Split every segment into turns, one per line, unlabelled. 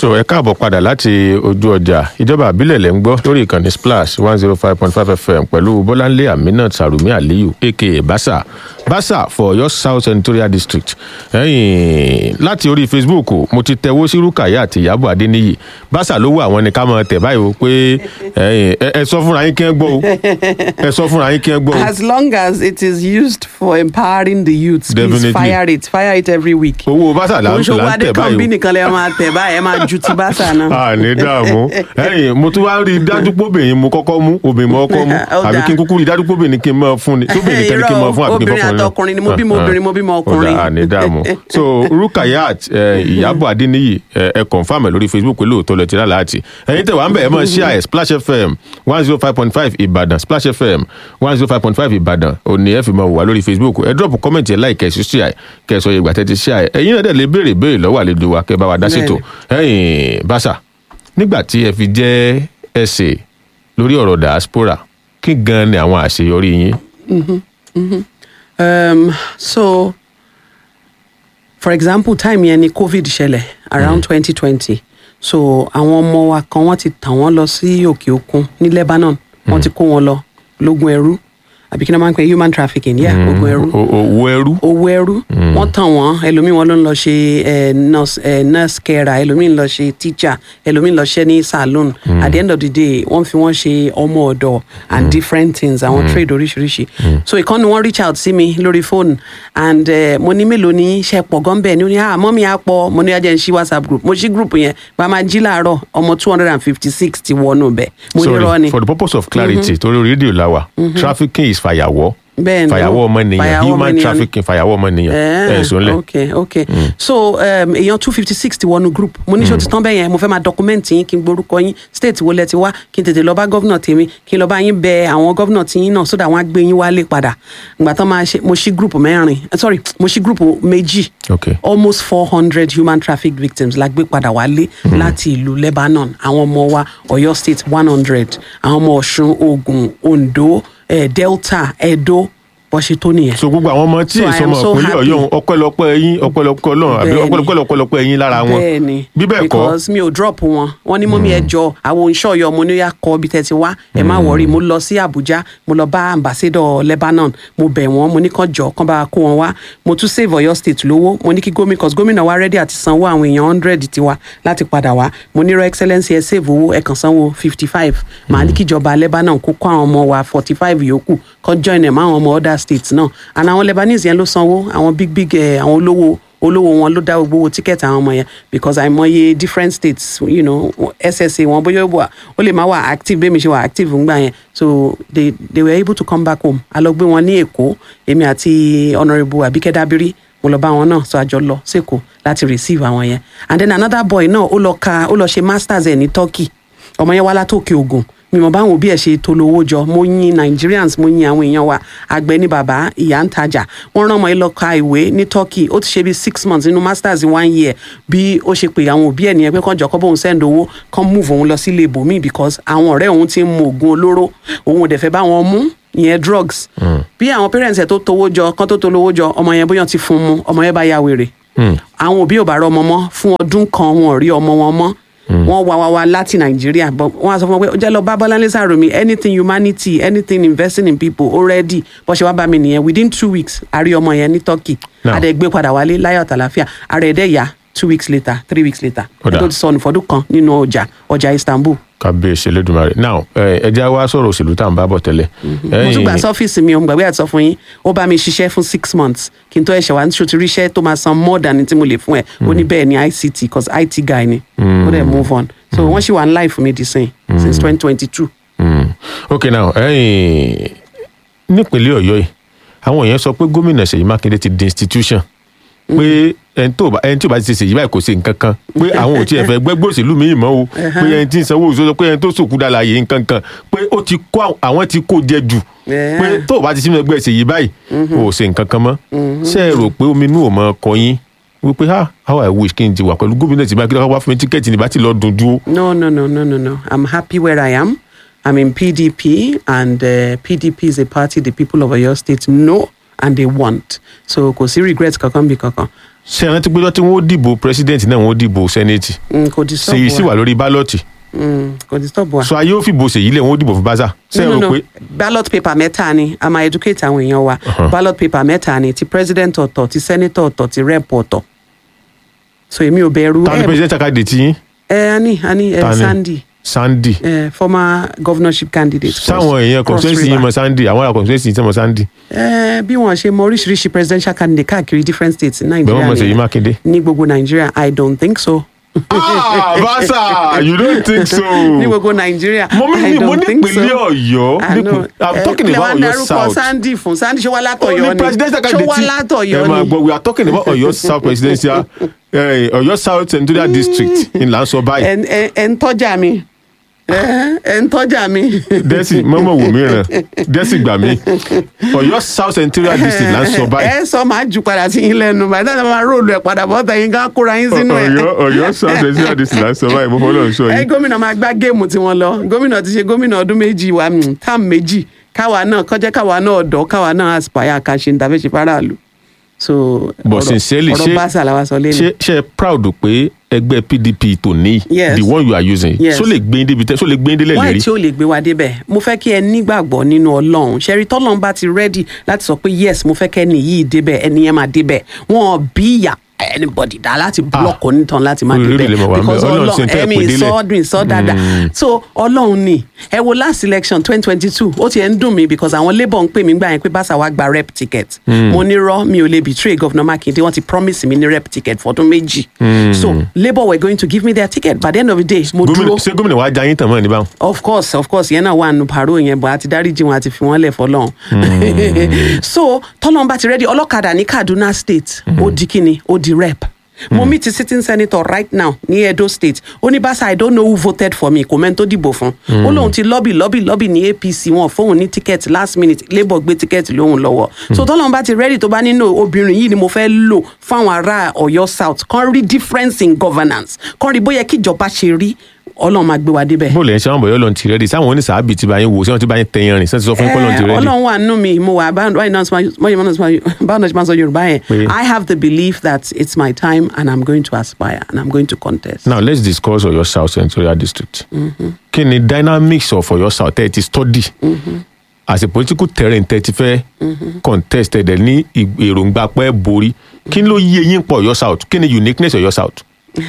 tó ẹ káàbọ̀ padà láti ojú ọjà ìjọba àbílẹ̀ lẹ́ ń gbọ́ lórí ìkànnì splash one zero five point five fm pẹ̀lú bọ́láńlé aminat sarumi aliyu aka basa basa for your south senatorial district ẹ̀yìn láti orí facebook mo ti tẹ̀wó sí rúkàyà àti ìyàbọ̀ adéníyì basa ló wọ àwọn ni ká máa tẹ̀ báyìí o pé ẹ̀yìn ẹ ẹ sọ fúnra yín kí ẹ gbọ́ o ẹ sọ fúnra yín kí ẹ gbọ́ o
As long as it is used for empowering the youth, please
Definitely.
fire it. Fire it every week.
owó basa là ń
Oṣù
là ń
Adé
tẹ̀
kan bí
báyìí o.
nìkan lè máa tẹ̀ báyìí, ẹ máa ju ti báṣà náà.
a ní dààmú ẹyìn mo tún wá rí i dájú pé obìnrin mo kọ́kọ́ mú obìnrin mo kọ́kọ́ mú
Ó
àbí
dáa.
kí n kúkú rí i dájú pé obìnrin kí n máa fún ni tóbìnrin kẹ́ni kí n máa fún àbí kí n
Irọ́,
fọ́kùnrin náà.
obìnrin àtọkùnrin ni mo bímọ obìnrin, mo bímọ ọkùnrin.
Ó dáa, a ní dààmú so rukayat eh, ìyábọ̀ adéníyì eh, ẹ confam ẹ lórí facebook pé lóòótọ́ lẹ ti rà láti ẹ̀yin tẹ̀ wá ń bẹ̀ ẹ máa share ẹ̀ splash fm one zero five point five ìbàdàn splash fm one zero five point five ìbàdàn òní ẹ fi máa wà lórí facebook ẹ drop comment ẹ like ẹ sí share kẹ sọ ìgbà tẹ ti share ẹ̀yin náà dẹ̀ lè béèrè béèrè lọ́wọ́ àlejò wa kẹ bá wa dá ṣètò ẹ̀yin bàṣà nígbà tí ẹ fi jẹ́ ẹsẹ̀ lórí ọ̀rọ̀ diaspora kí gan ni àwọn àṣeyọrí yín.
Um, so, for example, time yẹn ni COVID ṣẹlẹ̀ around twenty twenty. So, àwọn ọmọ wa kan wọ́n ti tàn wọ́n lọ sí òkè òkun ní Lebanon. Wọ́n ti kó wọn lọ lógun ẹrú. Àbí kí ni wọ́n máa ń pè human trafficking? Yeah, ogun ẹrú.
O- owó ẹrú.
owó ẹrú wọn tàn wọn ẹlòmíì wọn ló ń lọ ṣe eh, nurse eh, nurse carer ẹlòmíì ń lọ ṣe teacher ẹlòmíì ń lọ ṣe ní saloon at the end of the day wọn fi wọn ṣe ọmọ ọdọ and different things àwọn trade oríṣiríṣi so ìkànnì wọn reach out sí mi lórí phone and eh, mo ní mélòó ní ṣe pọ̀ gan bẹ́ẹ̀ ni ó ní ah mọ́mí á pọ̀ mo ní ajẹ́ ń ṣí whatsapp group mo ṣí group yẹn bá a máa jí láàárọ̀ ọmọ two hundred and fifty six ti wọnú bẹ́ẹ̀ mo ní rọ́ ni
sorry for the purpose of clarity torí rédíò la wà trafficking is fàyàwọ́
Bẹ́ẹ̀ni.
fàyàwọ́ ọmọnìyàn
Fàyàwọ́
human
ọmọnìyàn ni.
trafficking fàyàwọ́ ọmọnìyàn
Eh,
ẹ̀ sọ ńlẹ̀.
ok ok so um, èèyàn two fifty six ti wọnú group mo ní ṣó ti tán bẹ́ẹ̀ yẹn mo fẹ́ máa document yín kí n gborúkọ yín state wo lẹ ti wá kí n tètè lọ bá gọ́vnà tèmi kí n lọ bá yín bẹ àwọn gọ́vnà tí yín náà sódà wọn á gbé yín wálé padà ìgbà tán máa ṣe mo ṣí group mẹ́rin eh, sorry mo ṣí group méjì
Okay.
almost four hundred human traffic victims la gbé padà wálé láti ìlú Lebanon àwọn ọmọ wa Ọ̀yọ́ state one hundred àwọn ọmọ Ọ̀ṣun Ògùn Oǹdó eh, Delta Edo bó ṣe tó nìyẹn.
so gbogbo àwọn ọmọ tí
So I
èso
am
ọmọ
so
ìpínlẹ̀
happy.
ọ̀yọ́ ọpẹ́lọpẹ́ yín ọpẹ́lọpẹ́ ọlọ́run àbí
Bẹ́ẹ̀ni.
ọpẹ́lọpẹ́ ọpẹ́lọpẹ́ yín lára wọn
bẹ́ẹ̀ni
bí bẹ́ẹ̀ kọ́
because mi ò drop wọn wọn ní mọ́mí ẹ jọ àwọn oníṣọ́yọ mo ní yà kọ́ bí tẹ́tí wá ẹ má wọrí mo lọ sí Abuja mo lọ bá ambassador Lebanon mo bẹ̀ wọ́n mo ní kàn jọ kàn bá kó wọn wá mo tún save Ọ̀yọ́ state lówó mo ní kí gómìnà cause gómìnà wa ready àti sanwó àwọn èèyàn hundred tiwa láti padà wá mo ní your excellence ẹ save owó ẹ kàn sanwó fifty five màá ní kíjọba Lebanon kó kó àwọn ọmọ wa forty five yòókù kàn join ẹ̀ mọ́ àwọn ọmọ other states náà and àwọn Lebanese yẹn ló sanwó àwọn big big eh, àwọn olówó olówó wọn ló dá gbogbo owó tíkẹ́ẹ̀tì àwọn ọmọ yẹn because àìmọye different states you know ssa wọn bóyá ó wà ó lè má wà active bẹ́ẹ̀ mi ṣe wà active ńgbà yẹn so they they were able to come back home a lọ gbé wọn ní èkó èmi àti honourable abike dabiri mo lọ bá wọn náà so àjọ lọ sẹ́kọ̀ọ́ láti receive àwọn yẹn and then another boy náà ó lọ ka ó lọ ṣe masters ẹ̀ ní turkey ọmọ yẹn wá látòkè ògùn mi mọ̀ báwọn òbí ẹ̀ ṣe tó lówó jọ mo yin nigerians mo yin àwọn èèyàn wa àgbẹ̀ ní bàbá ìyá ń tajà wọ́n rán ọmọ yìí lọ ka ìwé ní turkey ó ti ṣe bí six months nínú masters one year bí ó ṣe pé àwọn òbí ẹ̀ nìyẹn pé kàn jọ kọ́ bóun send owó kàn move òun lọ sílé ibòmíì because àwọn ọ̀rẹ́ òun ti ń mu oògùn olóró òun ò dẹ̀ fẹ́ bá wọn mú ìyẹn drugs bí àwọn parents ẹ̀ tó towó jọ kán tó tó lówó jọ ọmọ yẹn bóyá ti fún un mu ọmọ yẹn bá ya wèrè àwọn òbí ò bá rọ ọmọ mọ́ fún ọdún kan wọn ò rí ọmọ wọn mọ́ wọ́n wá wá wá láti nàìjíríà but wọ́n á sọ fún wọn pé ó jẹ́ lọ bá bọ́láńlé sàròmí anything humanity anything investing in people already bó ṣe wá bá mi nìyẹn within two weeks a rí ọmọ yẹn ní turkey
Now.
adẹ gbé padà wálé láyọ̀ àtàlàfíà ara ẹ̀dẹ̀ yá two weeks later three weeks later
Ó dáa.
ẹ̀ tó ti sọnù fọdún kan nínú ọjà ọjà istanbul
kábíyèsí elédùnmarè now ẹ ẹ jẹ́ wá sọ̀rọ̀ òṣèlú tá à ń bá bọ̀ tẹ́lẹ̀
mo tún gbà sọ́fíìsì mi òun gbàgbé àti sọ fún yín ó bá mi ṣiṣẹ́ fún six months kí n tó ẹ̀ṣẹ̀ wá ní ṣòtú ríṣẹ́ tó máa san more than tí mo lè fún ẹ̀ ó ní bẹ́ẹ̀ ni ict because it guy ni ó dẹ̀ move on so wọ́n ṣì wà ní life mi di sìn since twenty twenty two.
Mm. ok now ẹ̀yin nípínlẹ̀ ọ̀yọ́ yìí àwọn èèyàn sọ pé gómìnà ṣèyí mákindé ti di institution pé ẹni tó bá ẹni tí ò bá ti ṣe ṣèyí báyìí kò ṣe nǹkan kan pé àwọn ò tiẹ̀ fẹ́ gbẹ́gbẹ́ òṣèlú mi mọ́ o pé ẹni tí ń sanwó òṣèlú pé ẹni tó sòkú dára yìí nǹkan kan pé ó ti kó àwọn- àwọn ti kó jẹ jù
Yeah.
pé tó o bá ti sínú ẹgbẹ́ ṣèyí báyìí o ò ṣe nǹkan kan mọ́ ṣé ẹ rò pé omi inú ò mọ ọkọ yín wípé ha how i wish kí n ti wà pẹ̀lú gómìnà tí mákindé wá fún mi tíkẹ́ẹ̀tì ní bá ti lọ dùn dúró.
no no no no no no i'm happy where i am i'm in pdp and uh, pdp is a party the people of oyo state know and they want so kò sí regret kankan bí kankan
ṣe rántí pé tí wọ́n ó dìbò president náà wọ́n ó dìbò senate
Mm, kò disturb
ṣèyí sì
wa
wà lórí bálọ̀tì
Mm, kò disturb wa.
so ayé ó fìbò ṣèyí lẹ̀ wọ́n ó dìbò fún báṣà ṣe é
no
rò
no
pé
ballot paper mẹ́ta ni a máa educate àwọn èèyàn wa ballot paper mẹ́ta ni ti president ọ̀tọ̀ ti senator ọ̀tọ̀ ti rep ọ̀tọ̀ so èmi ò bẹ̀rù
ta ni
ẹ
president candidate yín
ẹ ani ani ẹ
Ta ni?
sandy
sandy
ẹ former governorship candidate. cross-
sáwọn èèyàn
Cross
constituency yín
River.
mọ sandy àwọn ará constituency yín tẹ́ mọ sandy
ẹ bí wọn ṣe mọ oríṣiríṣi presidential candidate káàkiri different states ní
bẹ́ẹ̀ wọ́n
nàìjíríà
mọ̀ ṣèyí
nìyẹn.
mákindé.
ní gbogbo nàìjíríà i don't think so.
ah basa you don't think so.
ní gbogbo nàìjíríà
mo
i
ní mo
don't
ní
think so.
ìpínlẹ̀ ọ̀yọ́
I know.
nípìn- i'm
Eh,
talking
kílẹ̀ wá
about
ń
ọ̀yọ́
darúkọ
south.
sandy fún sandy ṣé wá látọ̀yọ́
only
ni
presidential
ṣé
candidate
wá
ẹ
látọ̀yọ́
máa
ni.
gbọ́ we are talking about ọ̀yọ́ south presidential eh, ọ̀yọ́ south senatorial district in là ń sọ báyìí
ẹ ẹ ẹ ń tọ́jà mi ẹ ẹ ń tọ́jà mi.
dẹ́sì mọ́mọ́ wò mí ràn dẹ́sì gbà mí ọ̀yọ́ south senatorial district là ń sọ báyìí
ẹ sọ máa jù padà sí yín lẹ́nu bàtà tí a máa róòlù ẹ̀ padà bọ́tà yín ká kóra yín sínú ẹ̀.
ọ̀yọ́ ọ̀yọ́ south senatorial district là ń sọ báyìí mo fọlọ́ sọ
ẹ
yìí
gómìnà máa gbá géèmù tí wọ́n lọ gómìnà ti ṣe gómìnà ọdún méjì wa mm, táàmù méjì káwa náà kọjá káwa náà ọ̀dọ́ káwa náà aspire ká ṣe níta fẹ́ ṣe faraàlú. so
But
ọ̀rọ̀-
sincerely,
ọ̀rọ̀
ṣé-
báṣà làwa sọ lẹ́nu.
ṣe ṣe proud pé ẹgbẹ́ pdp tó ní
Yes.
the one you are using
Yes.
so lè gbé yín débi tẹ́ so lè gbé yín délẹ̀
wáyé
lérí
tí ó lè gbé wa débẹ̀ mo fẹ́ kí ẹ nígbàgbọ́ nínú ọlọ́run ṣẹ́rí tọ́lọ́run bá ti rẹ́dì láti sọ pé yes mo fẹ́ kẹ́ ẹni yìí débẹ̀ ẹni yẹn máa débẹ̀ wọn bí ìyà anybody dá láti block onítàn láti má
orí
débẹ̀
lè mọ̀ wá ń bẹ̀.
because
Ọlọ́run sì ń
ọlọ́run
tẹ́
ẹ̀mí
ẹ̀pẹ́ délẹ̀.
sọ́ọ́dún sọ́ dáadáa so ọlọ́run ni ẹ wo last election twenty twenty two ó ti ẹ̀ ń dùn mí because àwọn labour ń pè mí gbà yẹn pé báṣà wa gba rep ticket mo ní rọ mi ò lè betray governor makinde wọ́n ti promise mi ní rep ticket fọdún méjì so labour were going to give me their ticket by the end of the day mo
gómìnà
dúró
ṣé gómìnà wa jayín tàn mọ́ ní báwọn.
of course of course yẹn náà wà nù pàrọ̀ yẹn bọ̀ àti dáríjì wọn àti fi wọ́n lẹ̀ fọlọ́run. so tọ́lọ́n bá ti rẹ́dí ọlọ́kadà ní kaduna state ó di kíni ó di rep. mo meet the sitting senator right now ní edo state ó ní basa i don't know who voted for me kò mẹ́ni tó dìbò fún. ó lóun ti lobby lobby lobby ní apc wọn fóun ní ticket last minute labour gbé ticket lóhun lọ́wọ́. so tọ́lọ́n bá ti rẹ́dí tó bá nínú obìnrin yìí ni mo fẹ́ lò fáwọn ará ọ̀yọ́ south kan rí difference in governance kan rí bóyá kíjọba ṣe rí ọlọ́run máa gbé wa débẹ̀.
bó lẹ́yìn sáwọn bọ̀yọ́ lọ́n ti rẹ́dí sáwọn oníṣàábì ti bá yín wò sí wọn ti bá yín tẹ̀yìn rìn sẹ́ni sọ fún yín kọ́ lọ́n ti
Eh,
rẹ́dí.
ọlọ́run wà nínú mi mo wà báyìí náà báyìí náà ṣe máa sọ yorùbá yẹn
Pé-
i have the belief that it's my time and i'm going to aspire and i'm going to contest.
now let's discuss ọ̀yọ́ south senatorial district. kí ni dynamics of ọ̀yọ́ south tẹ́ ẹ ti study as a political terrain tẹ́ ẹ ti fẹ́ contest ẹ̀ dẹ̀ ní ì- èròǹgbà pẹ́ borí kí ló yé yín pọ̀ ọ̀yọ́ south kí ni uniqueness ọ̀yọ́ south.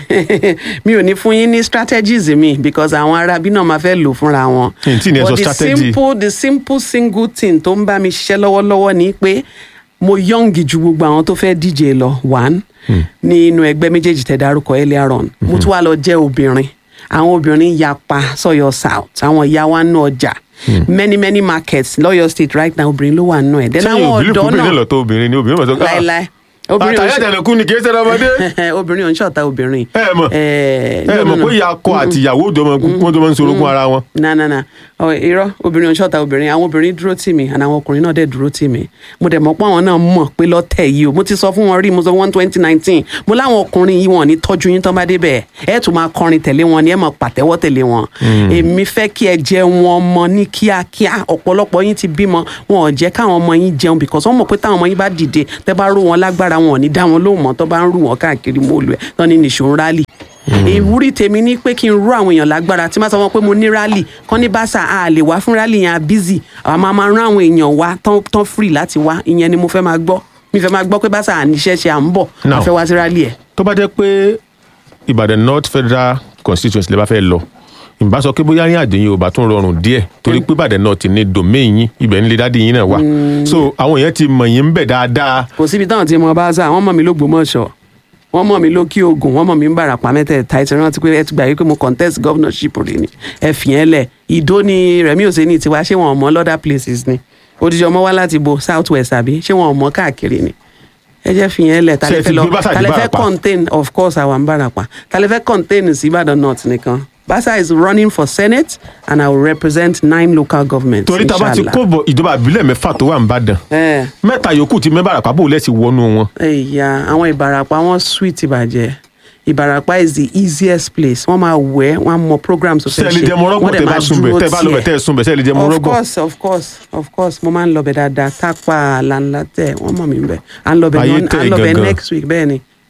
mi ò ní fún yín ní strategies mi because àwọn arábí náà máa fẹ́ lò fúnra wọn.
N tí ní ẹ sọ
but the
strategy.
simple the simple single thing tó ń bá mi ṣiṣẹ́ lọ́wọ́lọ́wọ́ ni pé mo young ju gbogbo àwọn tó fẹ́ díje lọ one ní inú ẹgbẹ́ méjèèjì tẹ̀ dárúkọ earlier on mo tún wá lọ jẹ́ obìnrin àwọn obìnrin yapa sọ́yọ́ south àwọn ìyá wa nù ọjà many many markets lọ́yọ̀ state right now obìnrin ló wà nù ẹ̀ then
sẹ́yìn
àwọn
òbílẹ̀
ọ̀dọ́
obìnrin
náà
lọ́tọ̀ obìnrin ni obìnrin mọ̀ sọ
láéláé obìnrin ò
àtàyà
ṣe-
ìdànàkú ni kì í ṣe ọmọdé.
obìnrin ò ń ṣọ̀tá obìnrin.
ẹ mọ̀
Eh,
ẹ
no,
mọ̀
no, no.
pé ìyá akọ àti ìyàwó wọn jọ máa ń sorogún ara wọn.
na na na ọ irọ́ obìnrin ò ń ṣọ̀tá obìnrin àwọn obìnrin dúró tì mí àná àwọn ọkùnrin náà dẹ̀ dúró tì mí mo dẹ̀ mọ̀ pé àwọn náà mọ̀ pé lọ́tẹ̀ yìí o mo ti sọ fún wọn rí mo sọ fún wọn twenty nineteen mo láwọn ọkùnrin yìí wọn ò ní tọ́jú yín tán bá débẹ̀ ẹ tún máa kọrin tẹ̀lé wọn ni ẹ máa pàtẹ́wọ́ tẹ̀lé wọn èmi fẹ́ kí ẹ jẹ wọn mọ ní kíákíá ọ̀pọ̀lọpọ̀ yín ti bímọ wọn ò jẹ́ káwọn ọmọ yín jẹun because wọ́n mọ̀ pé táwọn ọmọ yín bá dìde tẹ́ bá rú wọn lágbára wọn ò ní dá wọn lóhùn mọ́ tó bá ń rú wọn káàkiri mọ́ọ̀lù ẹ̀ tán ní nìṣó ń rálì ìwúrí tèmi ní pé kí n rú àwọn èèyàn lágbára tí má sọ wọn pé mo ní rálì kán ní báṣà a lè wá fún rálì yẹn a busy àwọn máa máa rán àwọn èèyàn wá tán tán free láti wá ìyẹn ni mo fẹ́ máa gbọ́ mi fẹ́ máa gbọ́ pé báṣà àníṣẹ́ ṣe à ń bọ̀ a
Now.
fẹ́ wá sí rálì ẹ̀.
tó bá jẹ́ pé ìbàdàn north federal constituency lè bá fẹ́ lọ ìbá sọ pé bóyá ní àdéhìn ò bá tún rọrùn díẹ̀ torí pé ìbàdàn north ní domain yín ibẹ̀ ń lè dádì yín náà wà so àwọn èèyàn ti mọ̀ yín ń bẹ̀ dáadáa
kò síbi táwọn ti mọ báṣà wọ́n mọ̀ mí lógbómọ̀ṣọ́ wọ́n mọ̀ mí lókè ogun wọ́n mọ̀ mí ń bàràpá mẹ́tẹ̀ẹ̀ta ẹ̀ ti rántí pé ẹ ti gbà yí pé mo contest governorship rè ni ẹ fi yẹn lẹ̀ ìdó ni rẹ̀mí òsèǹni tiwa ṣé wọn ò mọ̀ lọ́dà places ni odidi ọmọ wá láti bo south west àbí ṣé wọn ò mọ̀ káàkiri ni ẹ jẹ́ fi yẹn lẹ̀
Ṣé ẹ
tàlẹ́
ti
fẹ́ lọ
gbé Báṣà dé
tàlẹ́ fẹ́
Ìbàràpá?
contain of course àwọn ń bàràpá tàlẹ́ fẹ́ contain sí ìbàdàn north nìkan basa is running for senate and i will represent nine local governments
torí tá a bá ti
inshallah.
kó bọ̀ ìjọba àbílẹ̀ mẹ́fà tó wà ń bàdàn
Eh.
mẹ́ta yòókù ti mẹ́bàrà pàbó lẹ́sìn wọnú wọn
ẹ̀yà àwọn ìbàràpá wọn sweet ìbàjẹ́ ìbàràpá is the easiest place wọ́n máa wẹ̀ wọ́n á mọ programs tó fẹ́
sẹ́ẹ̀lì jẹ́ mọ́rọ́gbọ̀
wọ́n dẹ̀
tẹ́ bá
máa
sunbẹ̀
dúró
tẹ́ bá lọ́bẹ̀
tiẹ̀.
tẹ́ sunbẹ̀ sẹ́ẹ̀lì jẹ́
of
mọ́rọ́gbọ̀
course of course of course mo máa ń lọbẹ̀ dáadáa tápà lànà tẹ̀ wọ́n mọ̀ mí bẹ̀ à ń lọbẹ̀
Ayé
ní- à
tẹ̀
ń lọbẹ̀
gangan.
next week bẹ́ẹ̀ ni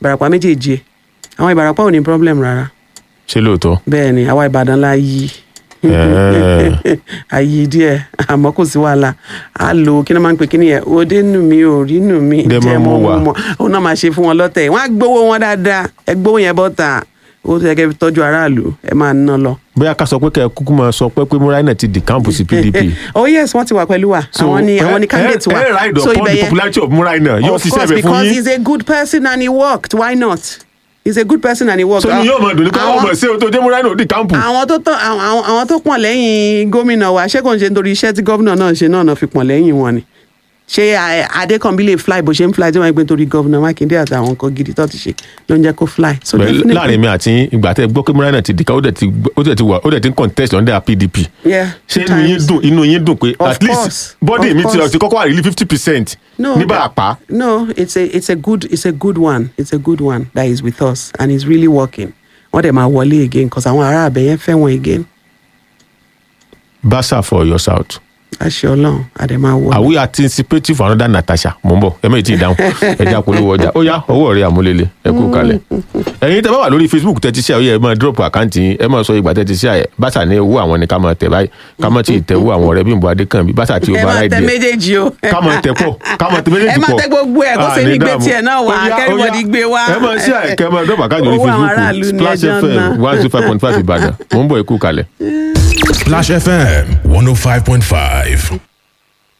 ìbàràpá méjèèjì ẹ̀ àwọn ìbàràpá ò ní problem rárá
ṣé lóòótọ́
bẹ́ẹ̀ ni àwa ìbàdàn la yí
Ẹ̀ẹ́.
àyè díẹ̀ àmọ́ kò sí wàhálà á lo kí ni wọ́n máa ń pè kí ni yẹn òde nù mí ò rí nù mí
Dẹ̀ mọ́ mú wà.
ó náà máa ṣe fún wọn lọ́tẹ̀ wọ́n á gbowó wọn dáadáa ẹ gbowó yẹn bọ́ta owó tó yẹ kẹ́ fi tọ́jú aráàlú ẹ máa ná lọ.
bóyá ká sọ pé kẹ́ ẹ kúkú máa sọ pé pé múráìnà ti di kámpù sí pdp.
oh yes wọ́n ti wà pẹ̀lú wa
So,
àwọn ni
ẹ-
àwọn ni
ẹ-
candidate wa
ẹ ride
so
upon
ibẹ̀
the
yẹn
popularity of múráìnà yóò
of
ṣiṣẹ́
course
bẹ̀ fún
because
yín.
he's a good person and he worked why not he's a good person and he worked.
so ni yóò máa dùn ní pé
Àwọn-
ọmọ ṣé o tó jẹ́ múráìnà ó di kámpù.
àwọn tó tán àwọn àwọn- àwọn tó pọ̀n lẹ́yìn gómìnà wa ṣé kò ń ṣe nítorí iṣẹ́ tí gómìnà náà ṣe náà náà fi pọ̀n lẹ́yìn wọn ni ṣé a- adékànbí lè fly bó ṣe ń fly tí wọ́n ń gbé nítorí gómìnà mákindé àti àwọn nǹkan gidi tó ti ṣe ló ń jẹ́ kó fly. so
Bẹ́ẹ̀
definitely-
láàrin mi àti yín, ìgbà tẹ́ ẹ gbọ́ pé múráìnà ti di ká ó dẹ̀ ti gbọ́- ó dẹ̀ ti wà ó dẹ̀ ti ń contest under pdp.
Yeah,
ṣé
two
inú yín
times.
dùn inú yín dùn pé
Of
at least
course,
bọ́dì
of
mi ti
course.
ti kọ́kọ́ àrílí fifty percent
no
ní
that-
Ìbàràpá.
no it's a it's a good it's a good one it's a good one that is with us and he's really working wọ́n dẹ̀ máa wọlé again cause àwọn ará àbẹ̀yẹn fẹ́ wọn again
basa for your south.
àṣẹ ọlọ́run àdẹ̀ máa wọlé.
are we anticipating for another natasha mo ń bọ̀ ẹ mẹ́rin tí ì dáhùn ẹja polówó ọjà ó yá ọwọ́ rẹ̀ àmúlélẹ̀ ẹ kú kalẹ̀. ẹ̀yin tẹ́ bá wà lórí facebook tẹ́ ti ṣe àyè ẹ máa drop àkáǹtì yín ẹ máa sọ ìgbà tẹ́ ti ṣe àyè bàtà ní owó àwọn ni ká máa tẹ̀ báyìí ká máa ti tẹ̀ owó àwọn ọ̀rẹ́ Bímbọ́ Adékànbí bàtà tí ó
ẹ
bá
máa
ráì
tẹ
díẹ̀
méjèèjì o.
ká máa tẹ̀ pọ̀ ká máa tẹ̀ méjèèjì
ẹ
pọ̀
máa tẹ gbogbo ẹ kó
Ah,
ṣe
ní
ní gbé
dààmú.
tiẹ̀ náà wá
Ó yá, ó
kẹ́rìbọ̀dì
yá.
gbé wá.
ẹ máa ṣe àyè kẹ́ ẹ máa drop àkáǹtì lórí
Owó àwọn
facebook
aráàlú ni
splash
ẹjọ́
fm
náà.
one two five point five ìbàdàn mo ń bọ̀ ẹ kú kalẹ̀.
Splash FM 105.5.